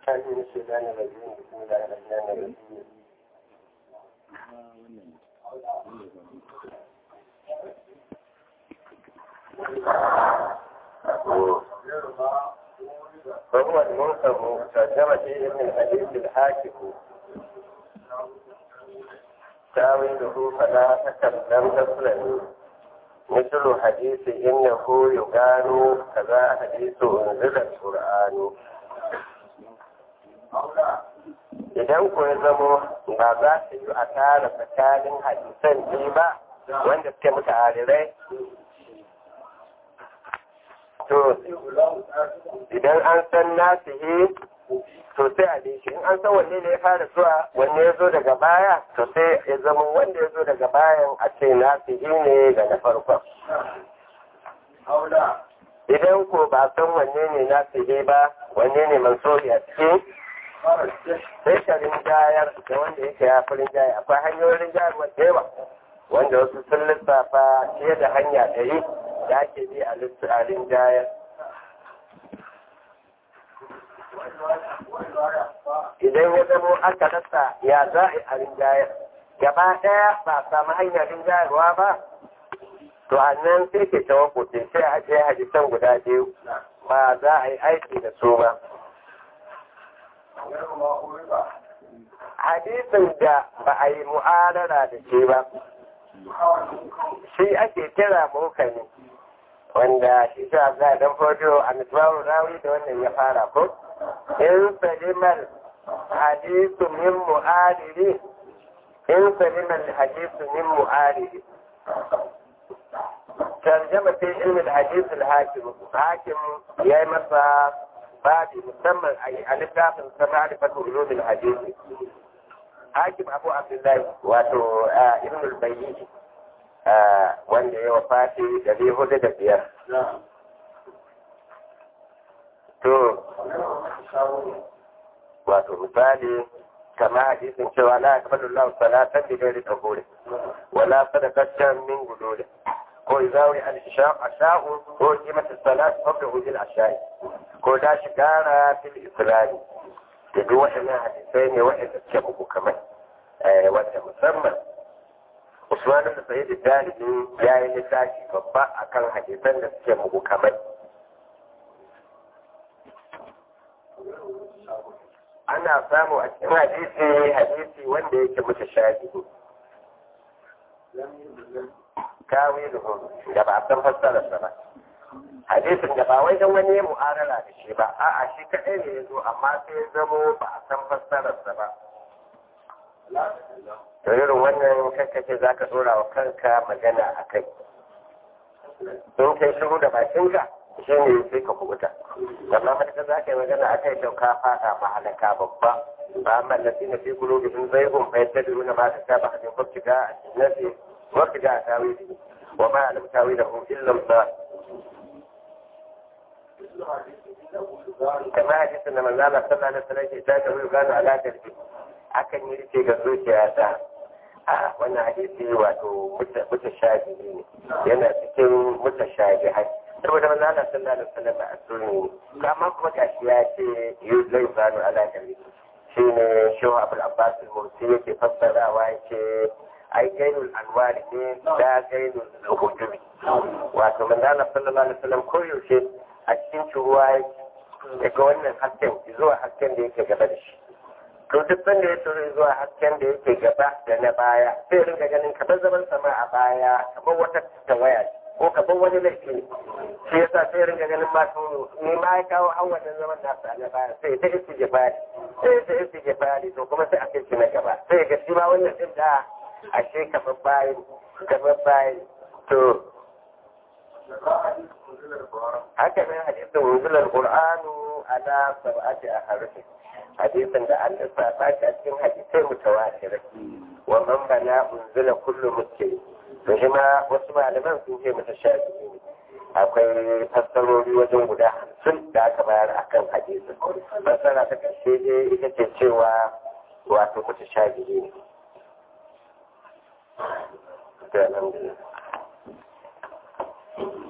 من الشيطان الرجيم بسم الله الرحمن الرحيم فهو المنصب ترجمة ابن الحديث الحاكم تاويله فلا تكلم تسلم مثل حديث إنه يقال كذا حديث أنزل القرآن idan ku ya zamo ba za su yi a tara tsakanin hadisan biyu ba wanda suke muka arirai to idan an san nasihi to sai a bi shi in an san wanne ne ya fara zuwa wanne ya zo daga baya to sai ya zama wanda ya zo daga bayan a ce nasihi ne ga na farkon idan ko ba san wanne ne nasihi ba wanne ne mansuri a cikin sai ka rinjayar da wanda yake ya fi rinjayar akwai hanyoyin rinjayar wanda yawa wanda wasu sun lissafa fiye da hanya ɗari da ake bi a rinjayar idan ya zamo aka rasa ya za a yi a rinjayar gaba ɗaya ba samu hanyar rinjayarwa ba to a nan sai ke tawakuti sai a je hadisan guda biyu ba za a yi aiki da su ba hadisin da ba a yi mu'adara da shi ba shi ake kira mukani wanda shi sa za a dan fodo a misbahun rawi da wannan ya fara ko in salimar hadisu min mu'adiri in salimar hadisu min mu'adiri tarjama fi ilmin hadisul hakim hakim ya yi masa babi musamman a littafin sama da fatu ulumul hadisi hakim abu abdullahi wato ibn al-bayyi wanda ya wafati dari hudu da biyar to wato misali kama hadisin cewa la yakbalu Allah salatan bi ghairi qabuli wala sadaqatan min guduli ko izawi al-asha'u ko qimatu salat qabla wujud al-asha'i ko da shi gara fil isra'i da duk waɗannan hadisai ne waɗanda suke muku kamar wanda musamman Usman da Sayyid Dalibi ya yi littafi babba akan hadisan da suke muku kamar ana samu a cikin hadisi hadisi wanda yake mutu shafi kawiluhu da ba a san fassararsa ba hadisin da ba wai don wani ya mu'arala da shi ba a'a shi kaɗai ne ya zo amma sai ya zamo ba a san fassararsa ba to irin wannan kankace za ka ɗora wa kanka magana a kai in kai shiru da bakinka shi ne sai ka kubuta amma matuƙa za ka yi magana a kai to ka faɗa mahalaka babba ba amma lafi na fi gulo bihin zaigun bai ta duru na masu ta ba a cikin kwafciga a cikin kwafciga a tawili wa ma alam tawilahu illa Allah kamar hadisin da manzo Allah sallallahu alaihi wasallam ke ta ga gano ala dalbi akan yi rike ga zuciya ta a wannan hadisi wato muta shafi ne yana cikin muta shafi hai saboda manzo Allah sallallahu alaihi wasallam a sunni amma kuma gashi ya ce zai gano ala dalbi shine shehu abul abbas al-mursi yake fassarawa yake ai gainul anwari ne da gainul hujubi wato manzo Allah sallallahu alaihi wasallam koyaushe a cikin ruwa daga wannan hasken zuwa hasken da yake gaba da shi to duk sanda ya turu zuwa hasken da yake gaba da na baya sai ringa ganin kamar zaman sama a baya kamar wata tawaya ko kamar wani laifi ne shi yasa sai ringa ganin ma to ni ma ya kawo an wannan zaman nasu a na baya sai ta isi jefari sai ta isi jefari to kuma sai a kai shi na gaba sai ga shi ma wannan din da ashe kamar bayan kamar bayan to haka nan hadisin wuzular qur'anu ala sab'ati aharfi hadisin da an lissafa shi a cikin hadisai mutawatir wa man bana unzila kullu muslim to shi ma wasu malaman sun ce mata shafi ne akwai fassarori wajen guda hamsin da aka bayar akan hadisin fassara ta ƙarshe dai ita ce cewa wato mata shafi ne Thank you.